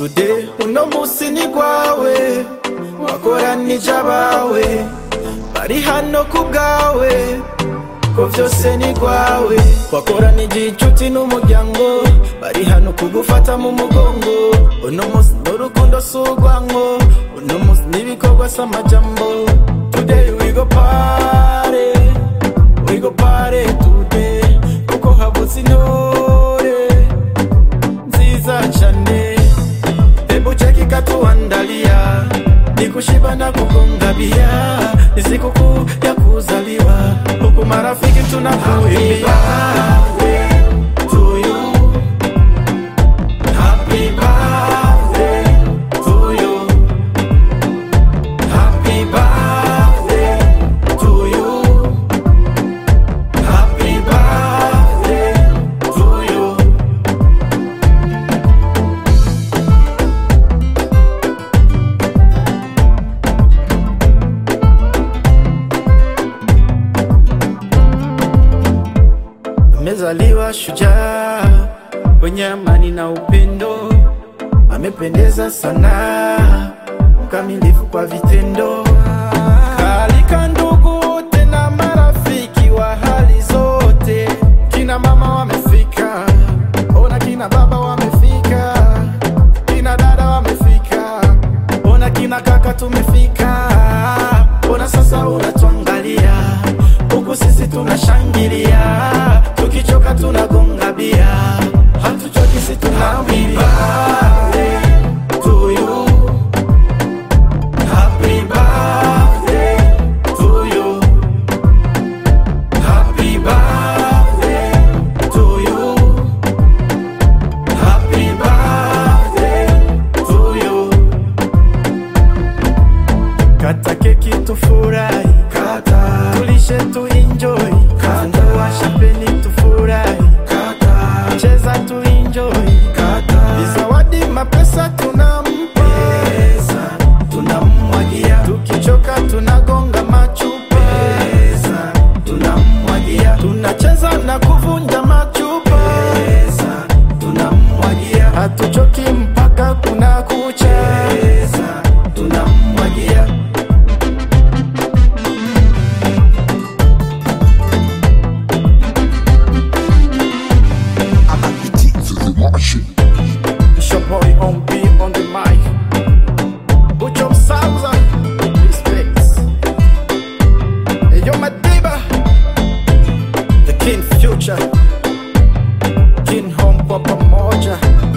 today uno musi ni gwawe wakoranije abawe bari hano ku bwawe ko vyose ni gwawe wakoranije inshuti n'umuryango bari hano kugufata mu mugongo uno musi n'urukundo si urwanko uno musi n'ibikorwa si amajambo today we go party we go party today kuko habutse intore nziza cyane hebu cheki katuandalia nikushiba na kugonga bia ni sikukuu ya kuzaliwa huku marafiki tunakuimbia to you. Happy birthday to you. Happy birthday to you. Happy birthday to you. amezaliwa shujaa kwenye amani na upendo, amependeza sana, mkamilifu kwa vitendo. Kalika ndugu wote na marafiki wa hali zote, kina mama wamefika, ona kina baba wamefika, kina dada wamefika, ona kina kaka tumefika, ona sasa unatuangalia huku sisi tunashangilia, tukichoka tunagonga bia, hatuchoki si tunawia. To you. Happy birthday to you. Happy birthday to you. Happy birthday to you. Kata keki tufurahi, kata tulishe tu enjoy, kata washapeni tufurahi, kata cheza tu enjoy, kata zawadi mapesa tunampa, pesa tunamwagia, tukichoka tunagonga machupa, pesa tunamwagia, tunacheza na kuvunja machupa, pesa tunamwagia, hatuchoki mpaka kuna kucha, pesa tunamwagia. I'm at the teeth of the Martian. It's your boy on beat on the mic. Put your sounds on. Respect. Hey, yo, my diva. The King Future. King Home Papa Moja.